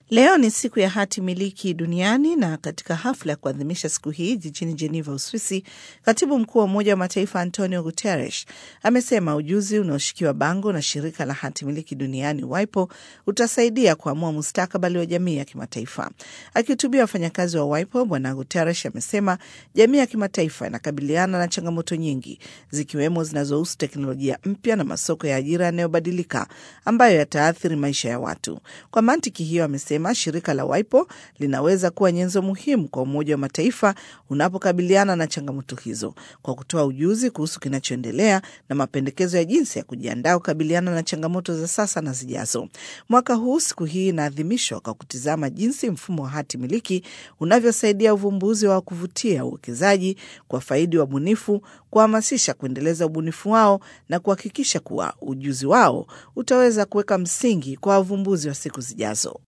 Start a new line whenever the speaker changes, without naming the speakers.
Leo ni siku ya hati miliki duniani na katika hafla ya kuadhimisha siku hii jijini Geneva, Uswisi, katibu mkuu wa Umoja wa Mataifa Antonio Guterres amesema ujuzi unaoshikiwa bango na shirika la hati miliki duniani WIPO utasaidia kuamua mustakabali wa jamii ya kimataifa. Akihutubia wafanyakazi wa WIPO, Bwana Guterres amesema jamii ya kimataifa inakabiliana na changamoto nyingi zikiwemo zinazohusu teknolojia mpya na masoko ya ajira yanayobadilika ambayo yataathiri maisha ya watu. Kwa mantiki hiyo, amesema shirika la WIPO linaweza kuwa nyenzo muhimu kwa Umoja wa Mataifa unapokabiliana na changamoto hizo kwa kutoa ujuzi kuhusu kinachoendelea na mapendekezo ya jinsi ya kujiandaa kukabiliana na changamoto za sasa na zijazo. Mwaka huu siku hii inaadhimishwa kwa kutizama jinsi mfumo wa hati miliki unavyosaidia uvumbuzi wa kuvutia uwekezaji, kwa faidi wabunifu, kuhamasisha kuendeleza ubunifu wao na kuhakikisha kuwa ujuzi wao utaweza kuweka msingi kwa wavumbuzi wa siku zijazo.